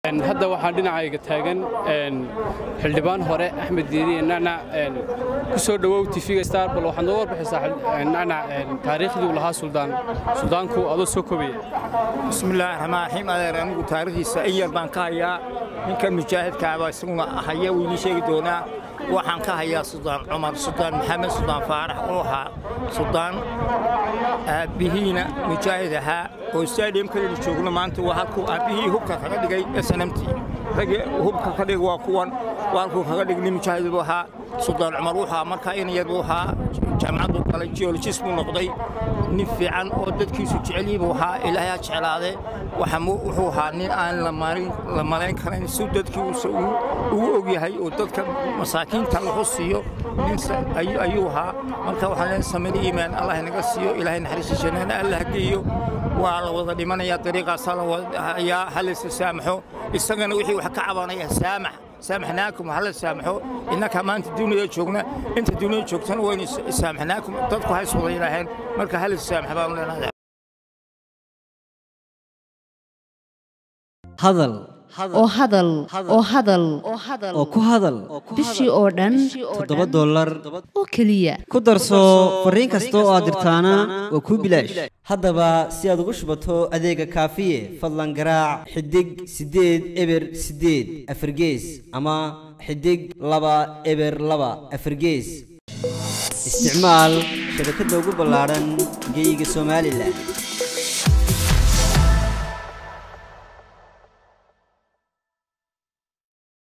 hadda waxaan dhinacayga taagan xildhibaan hore axmed diiriye nacnac ku soo dhowow tifiga star bal waxaad noo warbixisaa nacnac taariikhdii uu lahaa suldaan suldaanku adoo soo kobaya bismillaahi raxmaan raxiim adeer anigu taariikhdiisa in yar baan ka hayaa ninka mujaahidkaaba isaguna haya wuu idiin sheegi doonaa waxaan ka hayaa suldaan cumar suldaan maxamed suldaan faarax oo ahaa suldaan aabbihiina mujaahid ahaa oo stadiumkaynu joogno maanta waa halkuu aabbihii hubka kaga dhigay snmt ragii hubka ka dhig waa kuwan waa halkuu kaga dhig nin mujaahid buu ahaa suldaan cumar wuxuu ahaa markaa inayar buu ahaa jaamacaddu galay geologist buu noqday nin fiican oo dadkiisu jecelyihi buu ahaa ilaahay ha jeclaade wuxuu ahaa nin aan la malayn karayn si dadkiisa ugu og yahay oo dadka masaakiinta wuxuu siiyo ayuu ahaa marka waxaan leen samada iimaan allah naga siiyo ilaahay naxariista jannana allah geeyo waa la wada dhimanayaa dariiqaasaa la wadayaa halaysa saamaxo isagana wixii wax ka cabanaya saamax saamaxnaakum hala saamaxo innaka maanta duniyada joogna inta duniyada joogtana waynu saamaxnaakum dadku hays wada yidhaaheen marka halis saamax baanu leenahay hadal oo hadal oo hadal oo ku hadal bishii oo dhan toddoba dollar oo keliya ku darso fariin kasta oo aad dirtaana waa kuu bilaash haddaba si aad ugu shubato adeega kaafiye fadlan garaac xidig siddeed eber siddeed afargees ama xidig laba eber laba afargees isticmaal shabakadda ugu ballaadhan geyga somalilan